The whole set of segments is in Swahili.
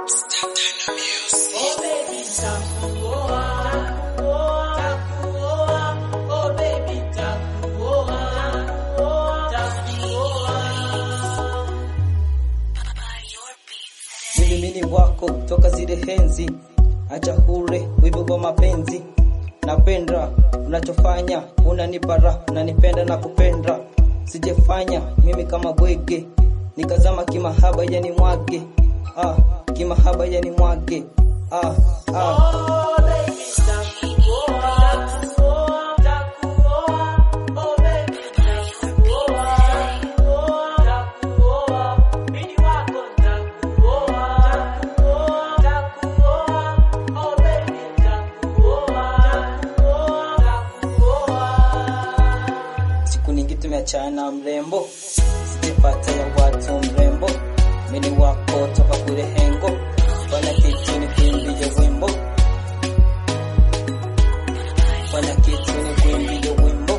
Oh baby, takuoa, takuoa, oh baby, takuoa, takuoa. Mimi mini wako toka zile henzi, acha hure wivu wa mapenzi. Napenda unachofanya, unanipa raha, unanipenda na kupenda. Sijefanya mimi kama bwege, nikazama kimahaba yani mwage. Ah, kimahaba yani mwage. Ah, ah. Oh baby, takuoa, takuoa, takuoa, oh baby, takuoa, takuoa, mimi wako takuoa, takuoa, takuoa, oh baby, takuoa, takuoa, takuoa. Siku nyingi tumeachana mrembo, sijapata ya watu mrembo. Mimi wako toka kule hengo, fanya kitu ni kuimbie wimbo, fanya kitu ni kuimbie wimbo,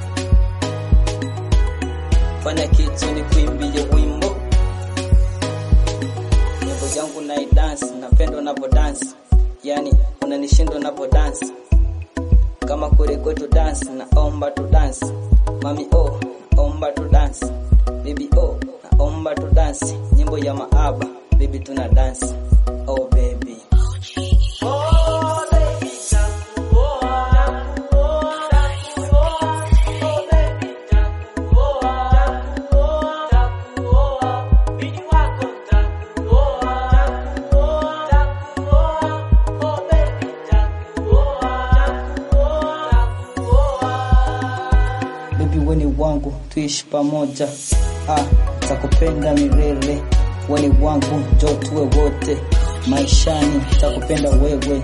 fanya kitu ni kuimbie wimbo. Nyimbo zangu na dance, napenda unapo dance, yani unanishinda unapo dance kama kule kwetu dance naomba tu dance mami oh naomba tu dance baby oh naomba tu dance nyimbo ya maaba baby tuna dance oh baby Oh baby, takuoa, takuoa, takuoa, oh baby, takuoa, takuoa, takuoa, mimi wako takuoa, takuoa, takuoa, oh baby, takuoa, takuoa, takuoa. baby weni wangu tuishi pamoja ah takupenda milele weni wangu njo tuwe wote maishani takupenda wewe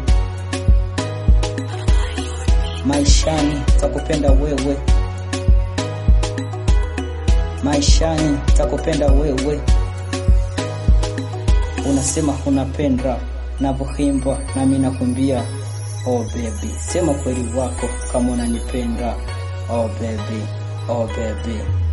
maishani takupenda wewe maishani takupenda wewe unasema unapenda navyohimba nami nakumbia oh baby sema kweli wako kama unanipenda oh baby oh baby